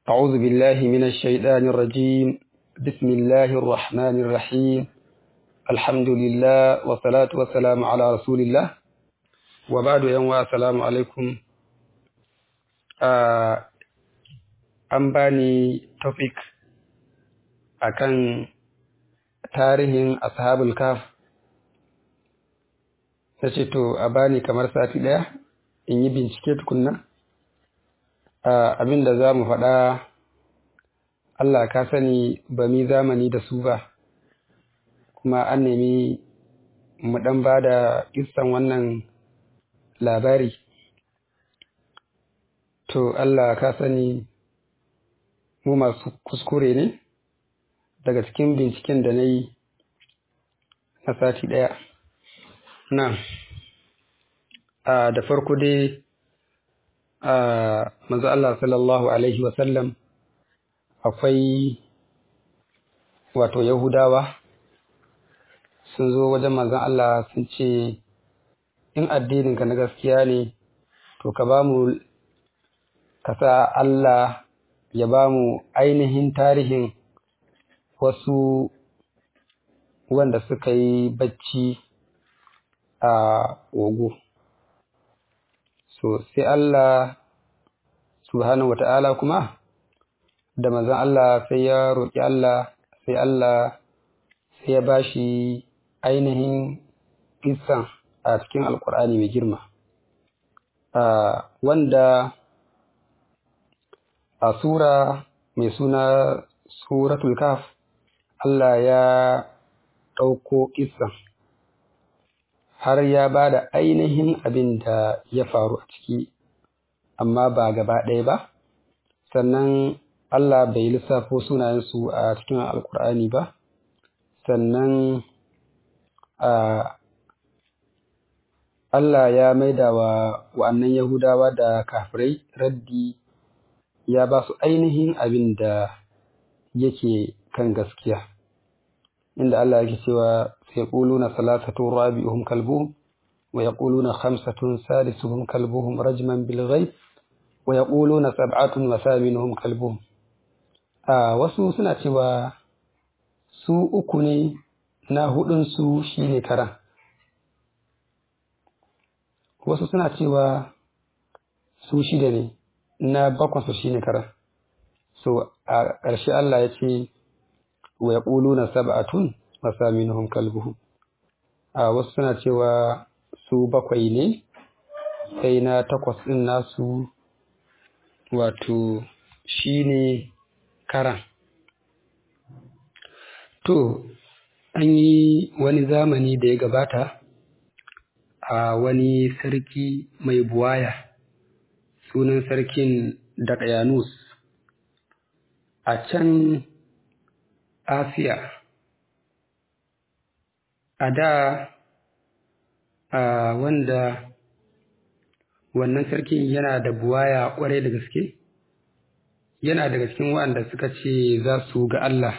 أعوذ بالله من الشيطان الرجيم بسم الله الرحمن الرحيم الحمد لله والصلاة والسلام على رسول الله وبعد يوم السلام عليكم an bani topic akan tarihin ashabul kaf ta ce to a bani kamar sati ɗaya in yi bincike tukunna abin da za mu faɗa Allah ka sani ba mi zamani da su ba kuma an nemi mu ɗan ba da kissan wannan labari to Allah ka sani mu masu kuskure ne daga cikin binciken da na yi na sati ɗaya na da farko dai manzo Allah sallallahu alaihi wasallam akwai wato Yahudawa sun zo wajen manzon Allah sun ce in addininka na gaskiya ne to ka ba mu ka sa Allah ya ba mu ainihin tarihin wasu wanda suka yi bacci a ogo. So, sai Allah subhanahu wa ta'ala kuma, da mazan Allah sai ya roƙi Allah, sai Allah sai ya ba shi ainihin isan a cikin Alƙur'ani mai girma. Wanda a Sura mai suna Suratul Kaf, Allah ya ɗauko isan. har ya ba da ainihin abin da ya faru a ciki, amma ba gaba ɗaya ba, sannan Allah bai lissafo sunayensu a cikin Alƙur'ani ba, sannan Allah ya maida wa wa'annan Yahudawa da kafirai raddi ya ba su ainihin abin da yake kan gaskiya, inda Allah yake cewa يقولون ثلاثة رابعهم كلبهم ويقولون خمسة سادسهم كلبهم رجما بالغيب ويقولون سبعة وثامنهم كلبهم آه wasu suna cewa su uku ne na hudunsu shi ne karan wasu suna cewa su shida ne na bakwansu shi ne karan so a ƙarshe Allah ya ce wa ya na sab'atun masaminhum kalbuhum a wasu suna cewa su bakwai ne sai na takwas ɗin nasu wato shi ne karan to an yi wani zamani da ya gabata a wani sarki mai buwaya sunan sarkin Daqyanus a can Asiya a da a wanda wannan sarkin yana da buwaya kwarai da gaske yana daga cikin waɗanda suka ce za su ga Allah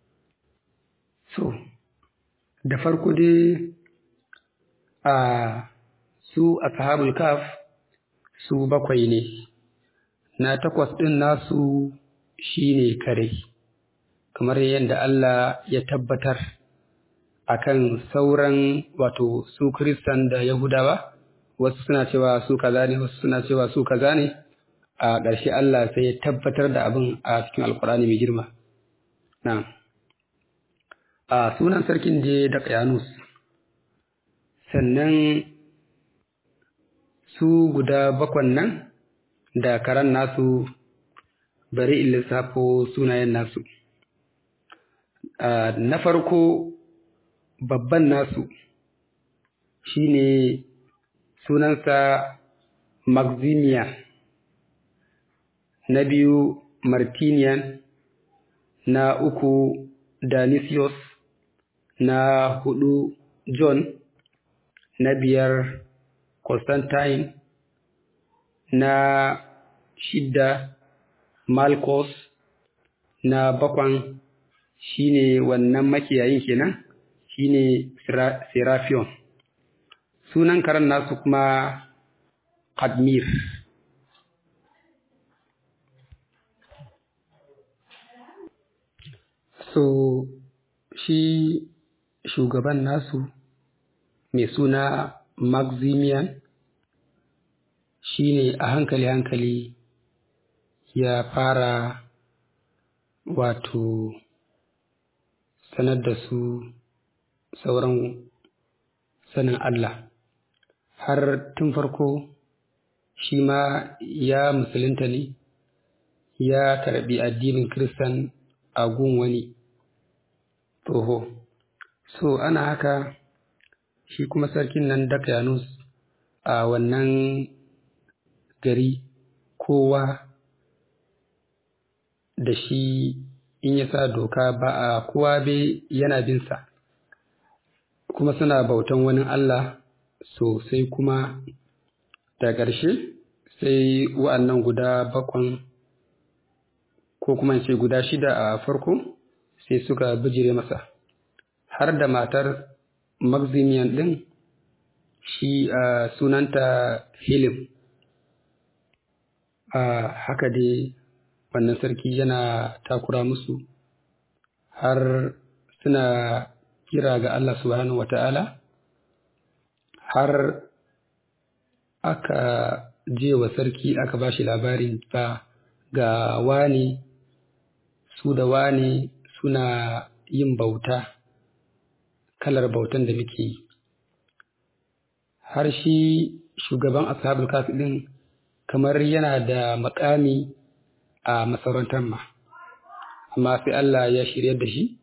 so da farko dai a su a sahabul kaf su bakwai ne na takwas ɗin nasu shine kare kamar yadda Allah ya tabbatar akan sauran wato su Kiristan da Yahudawa wasu suna cewa su kaza ne wasu suna cewa su kaza ne a ƙarshe Allah sai ya tabbatar da abin a cikin Alƙur'ani mai girma na a sunan sarkin je da Qayanus sannan su guda bakwan nan da karan nasu bari in lissafo sunayen nasu na farko babban nasu shine sunansa Maximian na biyu Martinian na uku Dionysius na hudu John na biyar Constantine na shidda Malchus na bakwan shine wannan makiyayin kenan shine Serafion. Sunan karen nasu kuma Kadmir. so shi shugaban nasu mai suna maximian shi ne a hankali-hankali ya fara wato sanar da su sauran sanin Allah har tun farko shi ma ya musulunta ne ya karbi addinin Kiristan a gun wani toho. So ana haka shi kuma sarkin nan Dakayanus a wannan gari kowa da shi in ya sa doka ba a kowa bai yana binsa kuma suna bautan wani Allah sosai kuma da ƙarshe sai wa'annan guda bakwan ko kuma ce guda shida a farko sai suka bijire masa har da matar maximian ɗin shi a sunanta hilim a haka dai wannan sarki yana takura musu har suna kira ga Allah subhanahu wa ta'ala har aka je wa sarki aka ba shi labarin ba ga wani su da wani suna yin bauta kalar bautan da muke yi har shi shugaban ashabul kafi din kamar yana da makami a masarautar ma amma sai Allah ya shirya da shi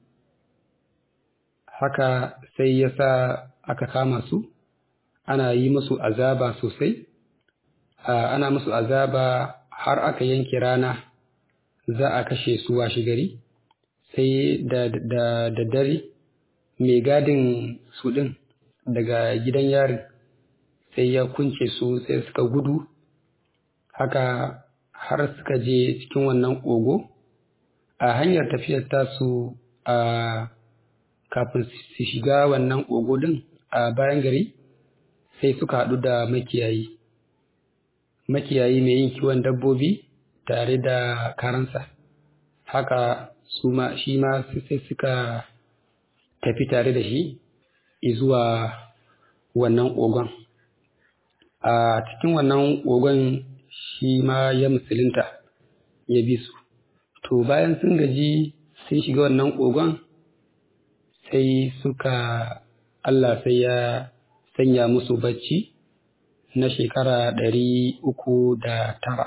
haka sai ya sa aka kama su ana yi musu azaba sosai ana musu azaba har aka yanke rana za a kashe su washe gari sai da da dare mai gadin su ɗin daga gidan yarin sai ya kunce su sai suka gudu haka har suka je cikin wannan ƙogo a hanyar tafiyar tasu a kafin su shiga wannan ƙogo ɗin a bayan gari sai suka haɗu da makiyayi makiyayi mai yin kiwon dabbobi tare da karansa haka su ma shi ma sai suka tafi tare da shi zuwa wannan ƙogon a cikin wannan ƙogon shi ma ya musulunta ya bi su to bayan sun gaji sun shiga wannan ƙogon sai suka Allah sai ya sanya musu bacci na shekara ɗari uku da tara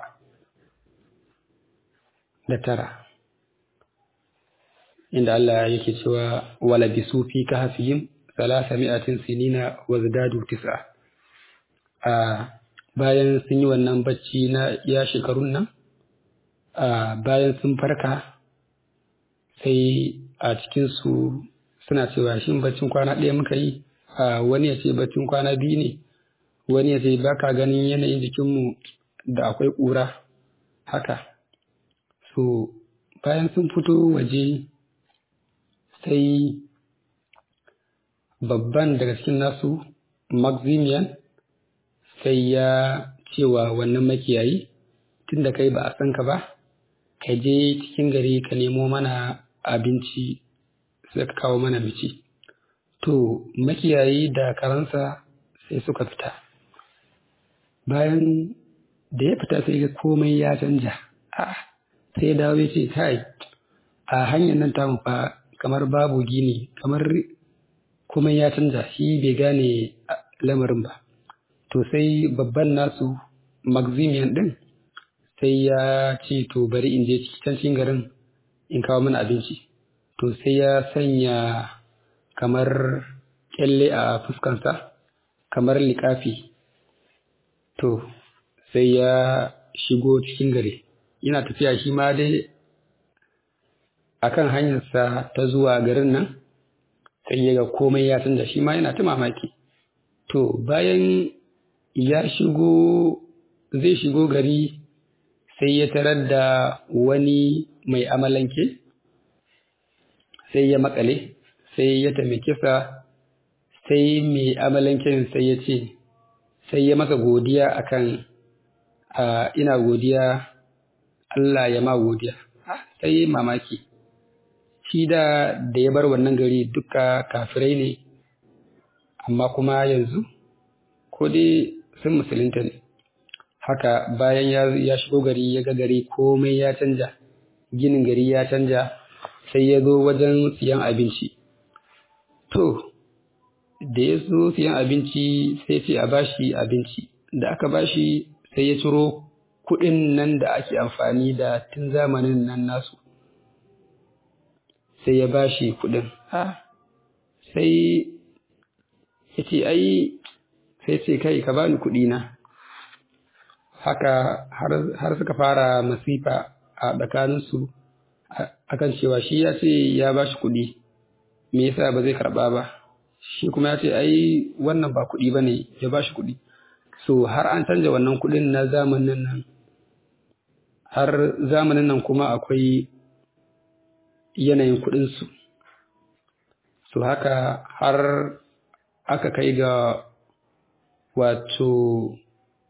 da tara inda Allah yake cewa wala bisu fi kahfihim salasa mi'atin sinina wa zadadu tis'a a bayan sun yi wannan bacci na ya shekarun nan a bayan sun farka sai a cikin su suna cewa shin baccin kwana ɗaya muka yi a wani ya ce baccin kwana biyu ne wani ya ce ba ka ganin yanayin jikinmu da akwai ƙura haka so bayan sun fito waje sai babban daga cikin nasu maximian sai ya cewa wannan makiyayi tun da kai ba a san ka ba ka je cikin gari ka nemo mana abinci sai ka kawo mana mici to makiyayi da karansa sai suka fita bayan da ya fita sai ga komai ya canja sai ya dawo ya ce kai a hanyar nan tamu fa kamar babu gini kamar komai ya canja shi bai gane lamarin ba to sai babban nasu maximian din sai ya ce to bari in je can cikin garin in kawo mana abinci to sai ya sanya kamar kyalle a fuskansa kamar liƙafi to sai ya shigo cikin gari yana tafiya shi ma dai akan hanyarsa ta zuwa garin nan sai ya ga komai ya canza shi ma yana ta mamaki to bayan ya shigo zai shigo gari sai ya tarar da wani mai amalanke sai ya makale sai ya taimake sa sai mai amalanken sai ya ce sai ya masa godiya akan ina godiya Allah ya ma godiya sai mamaki shi da da ya bar wannan gari duka kafirai ne amma kuma yanzu ko dai sun musulunta ne haka bayan ya, ya shigo gari ya ga gari komai ya canja ginin gari ya canja sai ya zo wajen siyan abinci to da ya zo siyan abinci sai ce a bashi abinci da aka bashi sai ya ciro kuɗin nan da ake amfani da tun zamanin nan nasu sai ya bashi kuɗin ha sai ya ce ai sai ce kai ka bani kuɗi na haka har suka fara masifa a tsakaninsu akan cewa shi ya ce ya bashi kuɗi me yasa ba zai karɓa ba shi kuma ya ce ai wannan ba kuɗi ba ne ya bashi kuɗi so har an canja wannan kuɗin na zamanin nan har zamanin nan kuma akwai yanayin kuɗinsu so haka har aka kai ga wato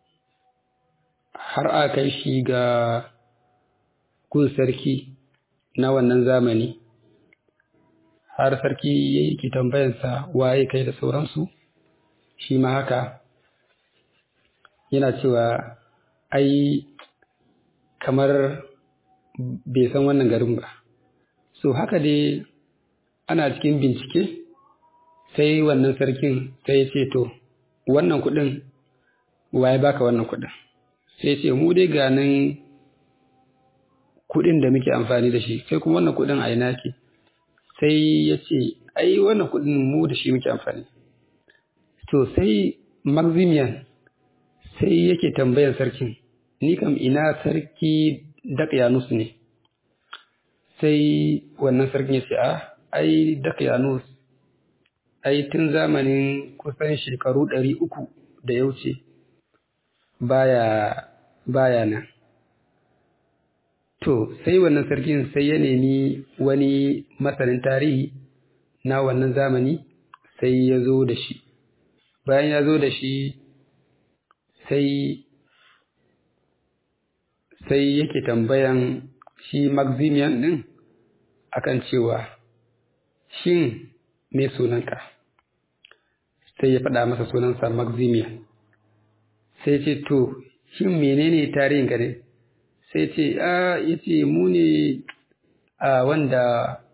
har aka kai shi ga gun sarki na wannan zamani har sarki ya yi tambayansa waye kai da sauransu shi ma haka yana cewa ai kamar bai san wannan garin ba so haka dai ana cikin bincike sai wannan sarkin sai ya ce to wannan kuɗin waye baka wannan kuɗin sai ce mu dai ganin kuɗin da muke amfani da shi sai kuma wannan kuɗin a ina ke sai ya ce ai wannan kuɗin mu da shi muke amfani to sai maximian sai yake tambayan sarkin ni kam ina sarki Dakyanus ne sai wannan sarkin ya ce a ai Dakyanus ai tun zamanin kusan shekaru ɗari uku da ya wuce baya baya nan to sai wannan sarkin sai ya nemi wani masanin tarihi na wannan zamani sai ya zo da shi bayan ya zo da shi sai sai yake tambayan shi Maximian ɗin akan cewa shin me sunanka sai ya faɗa masa sunansa Maximian sai ce to shin menene tarihinka ne sai ce a yace mu ne a wanda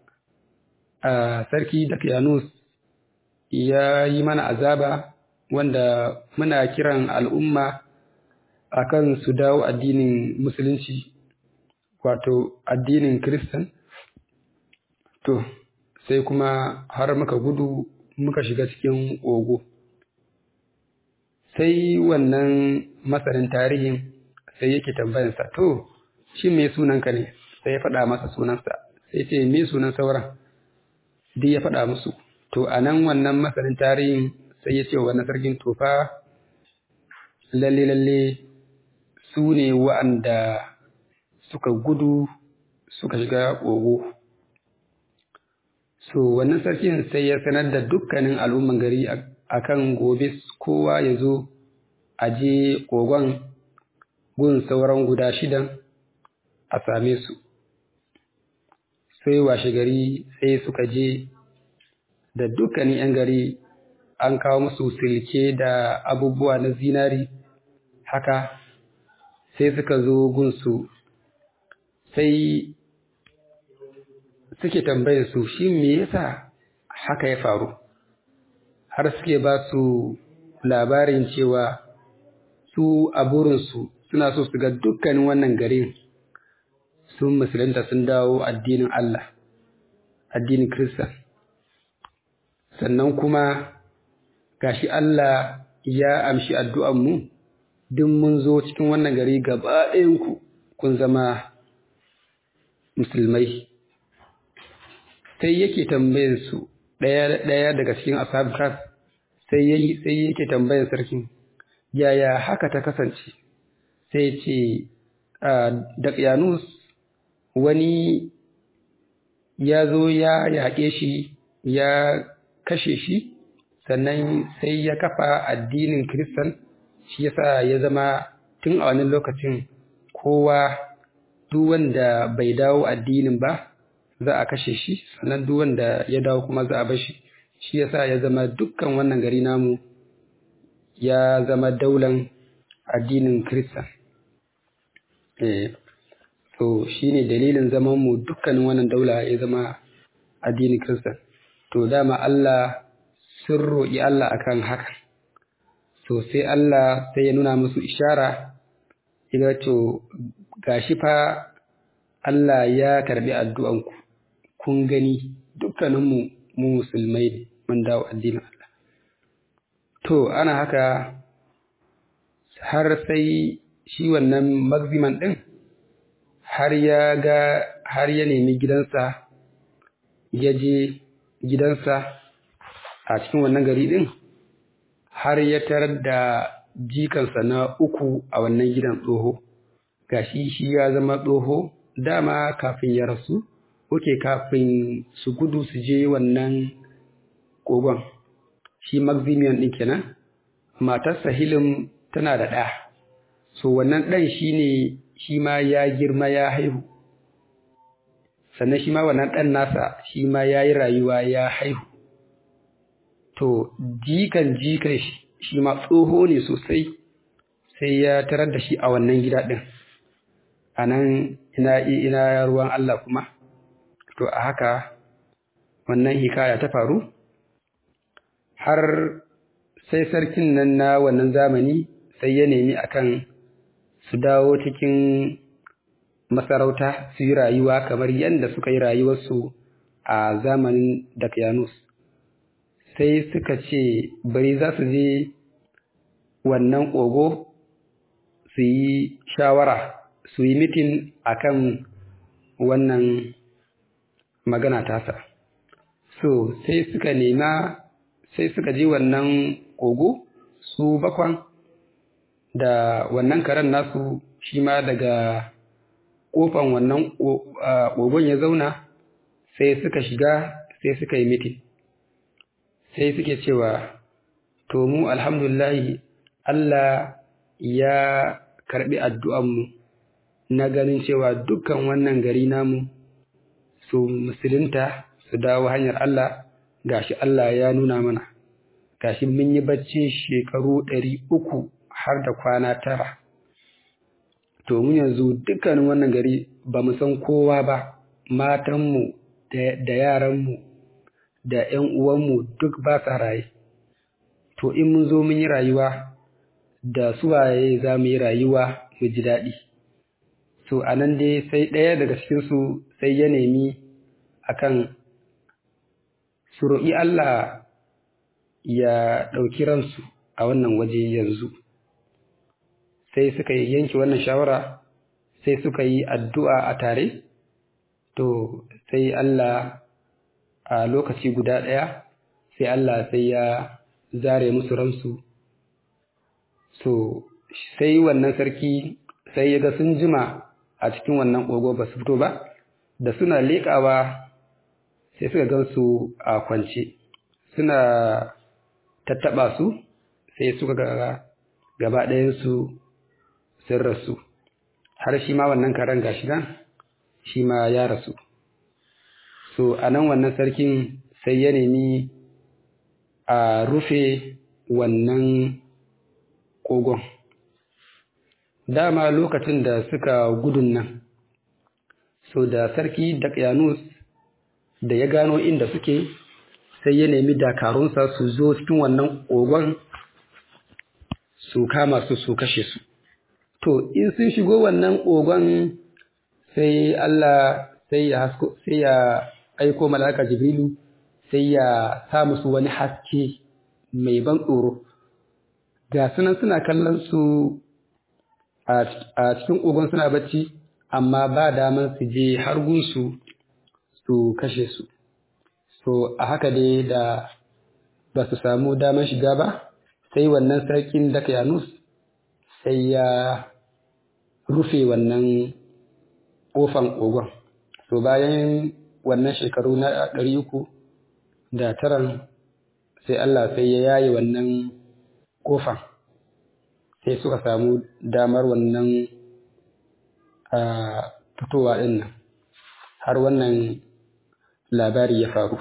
a sarki Dakyanus ya yi mana azaba wanda muna kiran al'umma akan su dawo addinin musulunci wato addinin Kiristan to sai kuma har muka gudu muka shiga cikin ogo sai wannan masanin tarihin sai yake tambayansa to shi me sunanka ne sai ya faɗa masa sunansa sai ce me sunan sauran duk ya faɗa musu to a nan wannan masanin tarihin sai ya ce wa wannan sarkin tofa lalle lalle su ne wa'anda suka gudu suka shiga ƙogo so wannan sarkin sai ya sanar da dukkanin al'umman gari akan gobe kowa ya zo a je ƙogon gun sauran guda shidan a same su sai washe gari sai suka je da dukkanin 'yan gari an kawo musu silke da abubuwa na zinari haka sai suka zo gunsu sai suke tambayar su shi me yasa haka ya faru har suke ba su labarin cewa su a burinsu suna so su ga dukkanin wannan garin sun musulunta sun dawo addinin Allah addinin Kirista sannan kuma gashi Allah ya amshi addu'anmu duk mun zo cikin wannan gari gaba ɗayanku kun zama musulmai sai yake tambayin su ɗaya ɗaya daga cikin ashab kaf sai sai yake tambayin sarkin yaya haka ta kasance sai ce Daqyanus wani ya zo ya yaƙe shi ya kashe shi sannan sai ya kafa addinin Kiristan shi yasa ya zama tun a wani lokacin kowa duk wanda bai dawo addinin ba za a kashe shi sannan duk wanda ya dawo kuma za a bar shi shi yasa ya zama dukkan wannan gari namu ya zama daular addinin Kirista. Eh, to shi ne dalilin zaman mu dukkanin wannan daula ya zama addinin Kirista. To dama Allah sun roƙi Allah akan haka. To sai Allah sai ya nuna musu ishara, ya to gashi fa Allah ya karbi addu'anku, kun gani dukkaninmu mu musulmai ne, mun dawo addinin Allah. To, ana haka har sai shi wannan magziman ɗin har ya ga har ya nemi gidansa, ya je gidansa a cikin wannan gari ɗin, har ya tarar da jikansa na uku a wannan gidan tsoho, gashi shi ya zama tsoho dama kafin ya rasu, oke kafin su gudu su je wannan kogon. shi Maximian ɗin kenan, matarsa Hilim tana da ɗa, so wannan ɗan shi ne shi ma ya girma ya haihu, sannan shi ma wannan ɗan nasa shi ma ya yi rayuwa ya haihu. To, jikan jikan shi ma tsoho ne sosai, sai ya tarar da shi a wannan gida ɗin, a nan ina, ina ruwan Allah kuma, to a haka wannan hikaya ta faru. har sai sarkin nan na wannan zamani sai ya nemi akan su dawo cikin masarauta su yi rayuwa kamar yadda suka yi rayuwarsu a zamanin Dakyanus. Sai suka ce bari za su je wannan ƙogo su yi shawara su yi mitin akan wannan magana tasa. So sai suka nema sai suka je wannan kogo su bakwan da wannan karen nasu shi ma daga kofan wannan kogon ya zauna sai suka shiga sai suka yi mitin sai suke cewa to mu alhamdulillahi Allah ya karbi addu'anmu na ganin cewa dukkan wannan gari namu su musulunta su dawo hanyar Allah gashi Allah ya nuna mana gashi mun yi bacci shekaru ɗari uku har da kwana tara to mun yanzu dukkanin wannan gari ba mu san kowa ba matanmu da yaranmu da ‘yan uwanmu duk ba sa raye to in mun zo mun yi rayuwa da suwaye za mu yi rayuwa mu ji daɗi so a nan dai sai ɗaya daga cikinsu sai ya nemi akan su roƙi Allah ya ɗauki ransu a wannan waje yanzu sai suka yanke wannan shawara sai suka yi addu'a a tare to sai Allah a lokaci guda ɗaya sai Allah sai ya zare musu ransu so sai wannan sarki sai ya ga sun jima a cikin wannan ƙogo ba su fito ba da suna leƙawa sai suka gan su a kwance suna tattaɓa su sai suka ga gaba ɗayansu sun rasu har shi ma wannan karen gashi nan shi ma ya rasu so a nan wannan sarkin sai ya nemi a rufe wannan kogon dama lokacin da suka gudun nan so da sarki Dakyanus da ya gano inda suke sai ya nemi dakarunsa su zo cikin wannan kogon su kama su su kashe su to in sun shigo wannan kogon sai Allah sai ya hasko sai ya aiko malaka Jibrilu sai ya sa musu wani haske mai ban tsoro ga sunan suna kallon su a cikin kogon suna bacci amma ba daman su je har gunsu su kashe su so a haka dai da ba su samu daman shiga ba sai wannan sarkin Dakyanus sai ya rufe wannan ƙofan kogon to bayan wannan shekaru na ɗari uku da taran sai Allah sai ya yaye wannan ƙofan sai suka samu damar wannan fitowa ɗin nan har wannan labari ya faru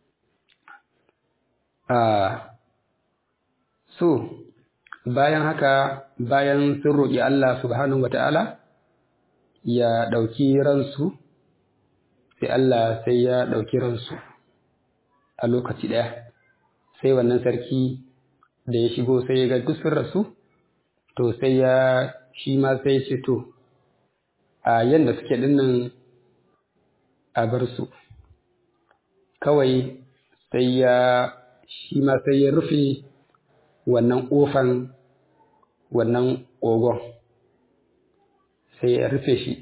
so bayan haka bayan sun roƙi Allah subhanahu wa ta'ala ya ɗauki ransu sai Allah sai ya ɗauki ransu a lokaci ɗaya sai wannan sarki da ya shigo sai ya ga duk sun rasu to sai ya shi ma sai ce to a yadda suke dinnan a bar su kawai sai ya shi ma sai ya rufe wannan ƙofan wannan ƙogon sai ya rufe shi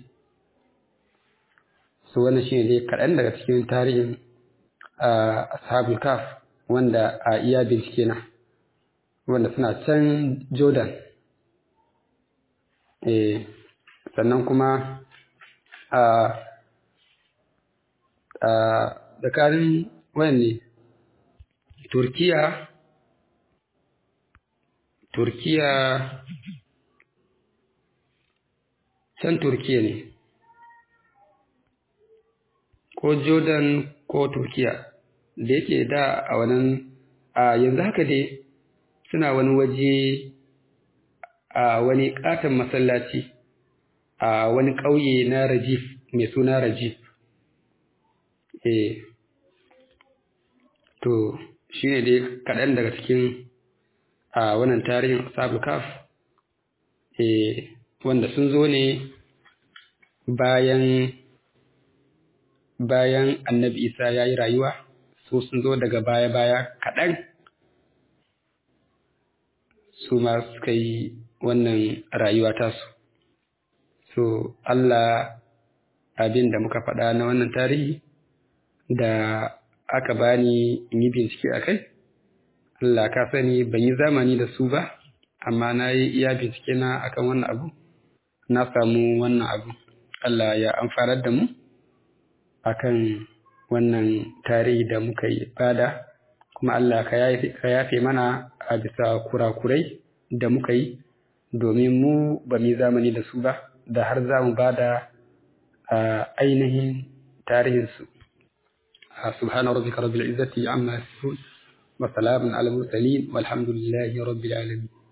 su wannan shi ne kaɗan daga cikin tarihin ashabul kaf wanda a iya bincike na wanda suna can jordan eh sannan kuma a a tsakanin wani turkiya turkiya can turkiya ne ko jordan ko turkiya da yake da a wannan a yanzu haka dai suna wani waje a wani katon masallaci a wani ƙauye na rajif mai suna rajif eh to shi ne dai kaɗan daga cikin a wannan tarihin ashabul kaf eh wanda sun zo ne bayan bayan annabi isa ya yi rayuwa su sun zo daga baya-baya kaɗan su ma suka yi wannan rayuwa tasu so Allah abin da muka faɗa na wannan tarihi da aka bani in yi bincike a kai Allah ka sani ban yi zamani da su ba amma na yi iya bincike na akan wannan abu na samu wannan abu Allah ya amfanar da mu akan wannan tarihi da muka yi bada kuma Allah ka yafe mana a bisa kurakurai da muka yi domin mu ba mu zamani da su ba da har za mu ba da ainihin tarihinsu سبحان ربك رب العزة عما يصفون وسلام على المرسلين والحمد لله رب العالمين